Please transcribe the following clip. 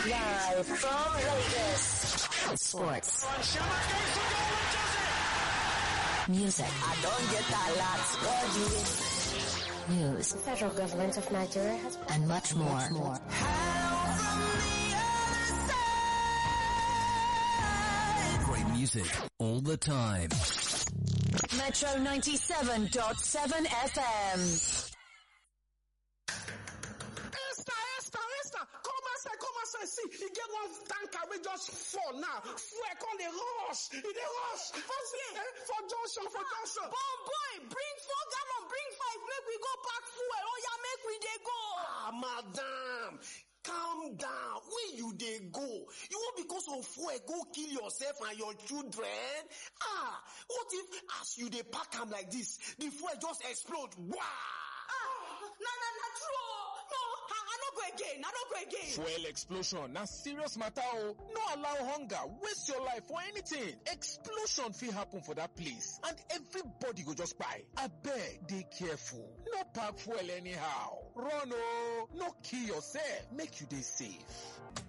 Live from Vegas. Sports. Music. I don't get a lot. God, you News. The federal government of Nigeria has And much more. more. Great music all the time. Metro 97.7 FM. Esther, Esther, Esther, come outside, come outside. See, e get one tanker wey just fall now. Fuel come dey rush, e dey rush. For see, eh, for junction, for junction. Bon boy, bring four gallon, bring five, make we go pack fuel. Oh yeah, make we dey go. Ah, madam, calm down. Where you dey go? You wan because of fuel go kill yourself and your children? Ah, what if as you dey pack am like this, the fuel just explode? Wah! Ah, na na na true. oh. No, I, I no go again. I no go again. Fuel explosion na serious matter o. No allow hunger waste your life for anything. Explosion fit happen for that place and everybody go just kpai. Abeg dey careful. No pack fuel anyhow. Run o. No kill yourself. Make you dey safe.